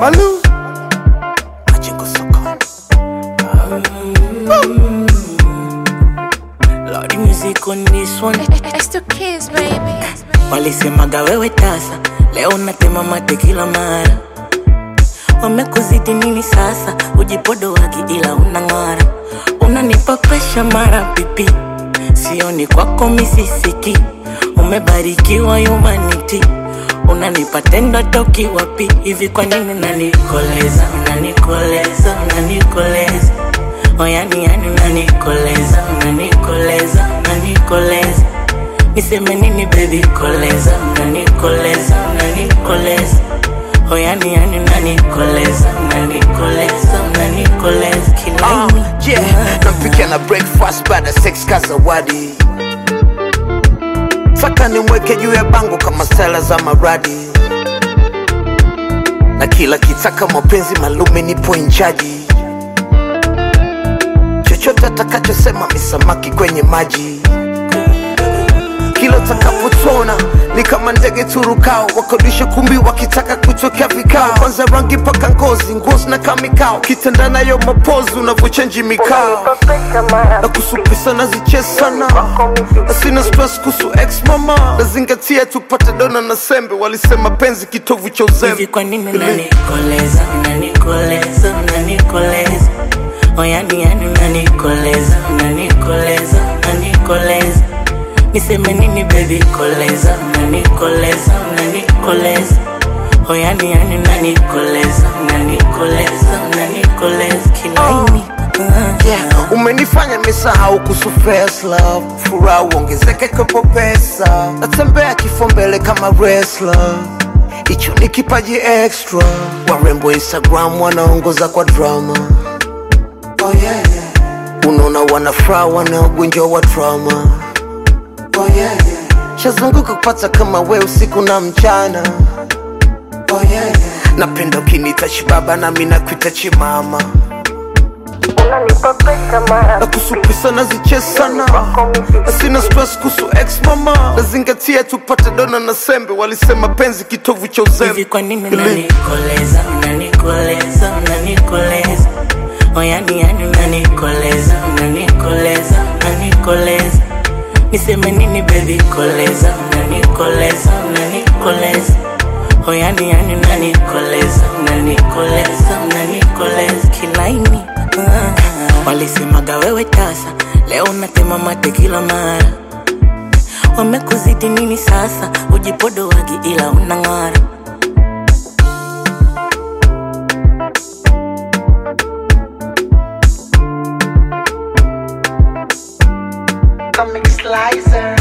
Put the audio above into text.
Malu. Majengo sokoni. Lordy music on this one. It's the kids, baby. Walisemaga wewe tasa, leo natema mate kila mara. Wamekuzidi nini sasa? Ujipodo wagi ila unang'ara, unanipa presha mara pipi, sioni kwako misisiki. Umebarikiwa humanity, unanipa tendo toki wapi hivi? Kwa nini unanikoleza, unanikoleza, unanikoleza oyani yani unanikoleza, unanikoleza, unanikoleza Niseme nini baby koleza, unanikoleza, unanikoleza Oh yani yani unanikoleza, unanikoleza, unanikoleza kila Uh, yeah, nampikia na breakfast baada ya sex ka zawadi. Taka nimweke juu ya bango kama stela za maradi, na kila kitaka mapenzi malume nipo inchaji. Chochote atakachosema misamaki kwenye maji kila utakapotona ni kama ndege turukao wakodisha kumbi wakitaka kutokea vikao kwanza rangi paka ngozi ngozi na kamikao kitenda nayo mapozi unavyochenji mikao na kusupisa na zichesana na sina stress kuhusu ex mama nazingatia tupate dona na sembe walisema penzi kitovu cha hivi uzembe kwa nini unanikoleza, unanikoleza, unanikoleza Oh yani yani unanikoleza, unanikoleza, unanikoleza Niseme nini baby koleza, unanikoleza, unanikoleza Oh yani yani unanikoleza, unanikoleza, unanikoleza kilaini uh, yeah. umenifanya misahau kuhusu first love furaha uongezeke kwepo pesa natembea kifo mbele kama wrestler hicho ni kipaji extra warembo instagram wanaongoza kwa drama oh, yeah, yeah. unaona wanafuraha wanaogonjwa wa drama oh, yeah, yeah. shazunguka kupata kama we usiku na mchana oh, yeah, yeah. napenda ukinita chibaba nami nakuita chimama na kusupisa na zichesana na sina stress kuhusu ex mama nazingatia tupate dona na sembe walisema penzi kitovu cha hivi uzembe kwa nini unanikoleza, unanikoleza, unanikoleza Oh yani yani unanikoleza, unanikoleza, unanikoleza Niseme nini baby koleza, unanikoleza, unanikoleza Oh yani yani unanikoleza, unanikoleza, unanikoleza kilaini uh, Walisemaga wewe tasa, leo natema mate kila mara Wamekuzidi nini sasa? Ujipodo wagi ila unang'ara Comic Slicer